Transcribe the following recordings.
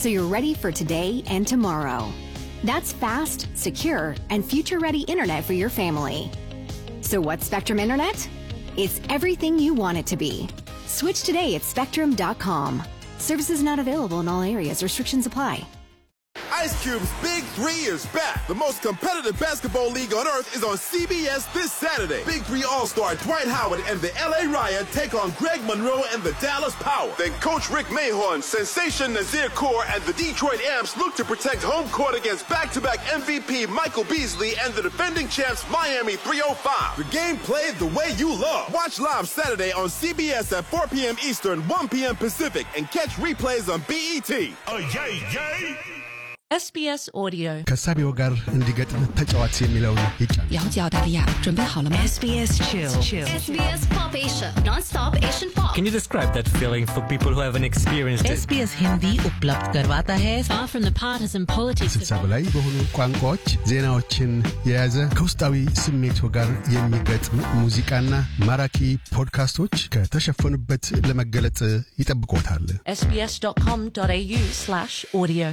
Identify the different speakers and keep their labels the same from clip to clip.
Speaker 1: so you're ready for today and tomorrow. That's fast, secure, and future ready internet for your family. So, what's Spectrum Internet? It's everything you want it to be. Switch today at spectrum.com. Services not available in all areas, restrictions apply.
Speaker 2: Ice Cube's Big Three is back. The most competitive basketball league on earth is on CBS this Saturday. Big Three All-Star Dwight Howard and the LA Riot take on Greg Monroe and the Dallas Power. Then Coach Rick Mahorn, Sensation Nazir Kaur, and the Detroit Amps look to protect home court against back-to-back MVP Michael Beasley and the defending champs Miami 305. The game played the way you love. Watch live Saturday on CBS at 4 p.m. Eastern, 1 p.m. Pacific, and catch replays on BET.
Speaker 3: Oh, yay, yay!
Speaker 4: SBS Audio
Speaker 5: ከሳቢው ጋር እንዲገጥም ተጫዋች የሚለውን ይጫን
Speaker 6: 了解澳大利亚，准备好了吗
Speaker 4: SBS Chill
Speaker 7: SBS Pop Asia, non-stop Asian pop.
Speaker 8: Can you describe that feeling for people who haven't experienced it?
Speaker 6: SBS Hindi उपलब्ध करवाता है
Speaker 4: Far from the partisan politics
Speaker 5: ስልሳ በላይ በሆኑ ቋንቋዎች ዜናዎችን የያዘ ከውስጣዊ ስሜቱ ጋር የሚገጥም ሙዚቃና ማራኪ ፖድካስቶች ከተሸፈኑበት ለመገለጥ ይጠብቆታል።
Speaker 4: sbs.com.au slash audio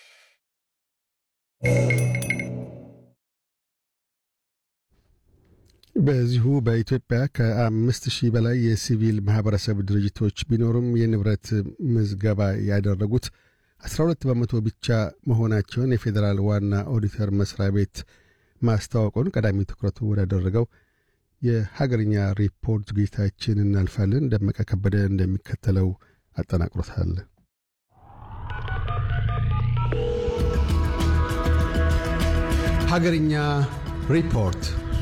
Speaker 5: በዚሁ በኢትዮጵያ ከአምስት ሺህ በላይ የሲቪል ማህበረሰብ ድርጅቶች ቢኖሩም የንብረት ምዝገባ ያደረጉት 12 በመቶ ብቻ መሆናቸውን የፌዴራል ዋና ኦዲተር መስሪያ ቤት ማስታወቁን ቀዳሚ ትኩረቱ ወዳደረገው የሀገርኛ ሪፖርት ዝግጅታችን እናልፋለን። ደመቀ ከበደ እንደሚከተለው አጠናቅሮታል። ሀገርኛ ሪፖርት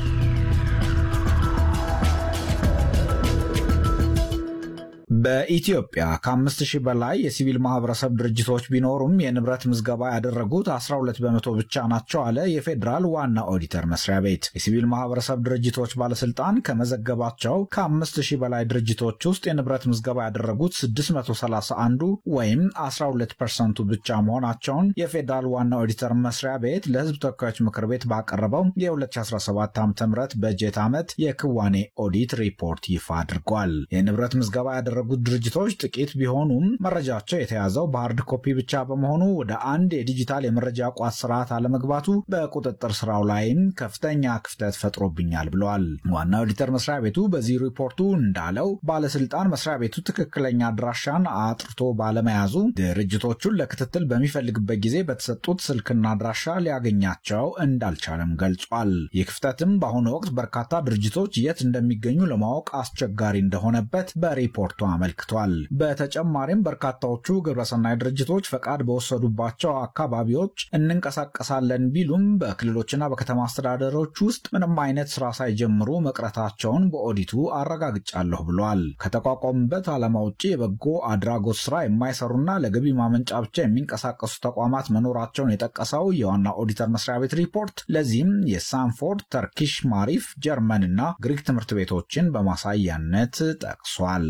Speaker 9: በኢትዮጵያ ከአምስት ሺህ በላይ የሲቪል ማህበረሰብ ድርጅቶች ቢኖሩም የንብረት ምዝገባ ያደረጉት 12 በመቶ ብቻ ናቸው አለ የፌዴራል ዋና ኦዲተር መስሪያ ቤት። የሲቪል ማህበረሰብ ድርጅቶች ባለስልጣን ከመዘገባቸው ከአምስት ሺህ በላይ ድርጅቶች ውስጥ የንብረት ምዝገባ ያደረጉት 631ዱ ወይም 12 ፐርሰንቱ ብቻ መሆናቸውን የፌዴራል ዋና ኦዲተር መስሪያ ቤት ለህዝብ ተወካዮች ምክር ቤት ባቀረበው የ2017 ዓ ም በጀት ዓመት የክዋኔ ኦዲት ሪፖርት ይፋ አድርጓል። የንብረት ምዝገባ ያደረጉት ድርጅቶች ጥቂት ቢሆኑም መረጃቸው የተያዘው በሃርድ ኮፒ ብቻ በመሆኑ ወደ አንድ የዲጂታል የመረጃ ቋት ስርዓት አለመግባቱ በቁጥጥር ስራው ላይም ከፍተኛ ክፍተት ፈጥሮብኛል ብለዋል። ዋና ኦዲተር መስሪያ ቤቱ በዚህ ሪፖርቱ እንዳለው ባለስልጣን መስሪያ ቤቱ ትክክለኛ አድራሻን አጥርቶ ባለመያዙ ድርጅቶቹን ለክትትል በሚፈልግበት ጊዜ በተሰጡት ስልክና አድራሻ ሊያገኛቸው እንዳልቻለም ገልጿል። ይህ ክፍተትም በአሁኑ ወቅት በርካታ ድርጅቶች የት እንደሚገኙ ለማወቅ አስቸጋሪ እንደሆነበት በሪፖርቱ አመልክቷል። በተጨማሪም በርካታዎቹ ግብረሰናይ ድርጅቶች ፈቃድ በወሰዱባቸው አካባቢዎች እንንቀሳቀሳለን ቢሉም በክልሎችና በከተማ አስተዳደሮች ውስጥ ምንም አይነት ስራ ሳይጀምሩ መቅረታቸውን በኦዲቱ አረጋግጫለሁ ብሏል። ከተቋቋሙበት ዓላማ ውጭ የበጎ አድራጎት ስራ የማይሰሩና ለገቢ ማመንጫ ብቻ የሚንቀሳቀሱ ተቋማት መኖራቸውን የጠቀሰው የዋና ኦዲተር መስሪያ ቤት ሪፖርት ለዚህም የሳንፎርድ፣ ተርኪሽ ማሪፍ፣ ጀርመን እና ግሪክ ትምህርት ቤቶችን በማሳያነት ጠቅሷል።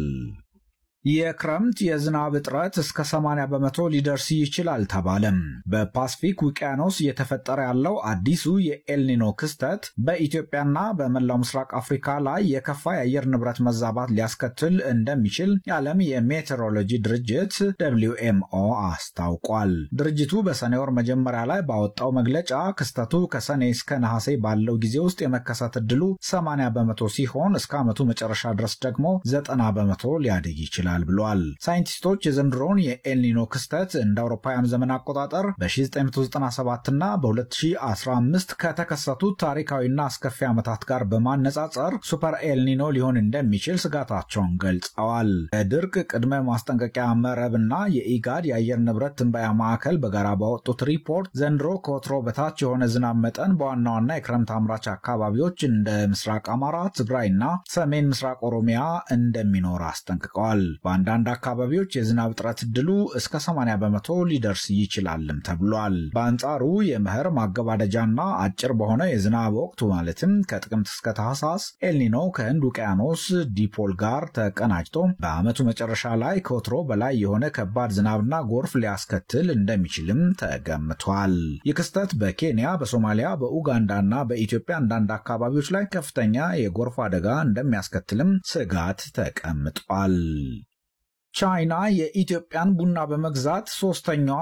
Speaker 9: የክረምት የዝናብ እጥረት እስከ 80 በመቶ ሊደርስ ይችላል ተባለም። በፓስፊክ ውቅያኖስ እየተፈጠረ ያለው አዲሱ የኤልኒኖ ክስተት በኢትዮጵያና በመላው ምስራቅ አፍሪካ ላይ የከፋ የአየር ንብረት መዛባት ሊያስከትል እንደሚችል የዓለም የሜቴሮሎጂ ድርጅት ደብሊው ኤምኦ አስታውቋል። ድርጅቱ በሰኔ ወር መጀመሪያ ላይ ባወጣው መግለጫ ክስተቱ ከሰኔ እስከ ነሐሴ ባለው ጊዜ ውስጥ የመከሰት ዕድሉ 80 በመቶ ሲሆን እስከ ዓመቱ መጨረሻ ድረስ ደግሞ 90 በመቶ ሊያድግ ይችላል ብሏል። ሳይንቲስቶች የዘንድሮውን የኤልኒኖ ክስተት እንደ አውሮፓውያን ዘመን አቆጣጠር በ1997 እና በ2015 ከተከሰቱት ታሪካዊና አስከፊ ዓመታት ጋር በማነጻጸር ሱፐር ኤልኒኖ ሊሆን እንደሚችል ስጋታቸውን ገልጸዋል። በድርቅ ቅድመ ማስጠንቀቂያ መረብና የኢጋድ የአየር ንብረት ትንበያ ማዕከል በጋራ ባወጡት ሪፖርት ዘንድሮ ከወትሮ በታች የሆነ ዝናብ መጠን በዋና ዋና የክረምት አምራች አካባቢዎች እንደ ምስራቅ አማራ፣ ትግራይና ሰሜን ምስራቅ ኦሮሚያ እንደሚኖር አስጠንቅቀዋል። በአንዳንድ አካባቢዎች የዝናብ እጥረት ዕድሉ እስከ 80 በመቶ ሊደርስ ይችላልም ተብሏል። በአንጻሩ የመኸር ማገባደጃና አጭር በሆነ የዝናብ ወቅቱ ማለትም ከጥቅምት እስከ ታህሳስ ኤልኒኖ ከህንድ ውቅያኖስ ዲፖል ጋር ተቀናጅቶ በዓመቱ መጨረሻ ላይ ከወትሮ በላይ የሆነ ከባድ ዝናብና ጎርፍ ሊያስከትል እንደሚችልም ተገምቷል። ይህ ክስተት በኬንያ፣ በሶማሊያ፣ በኡጋንዳና በኢትዮጵያ አንዳንድ አካባቢዎች ላይ ከፍተኛ የጎርፍ አደጋ እንደሚያስከትልም ስጋት ተቀምጧል። ቻይና የኢትዮጵያን ቡና በመግዛት ሶስተኛዋ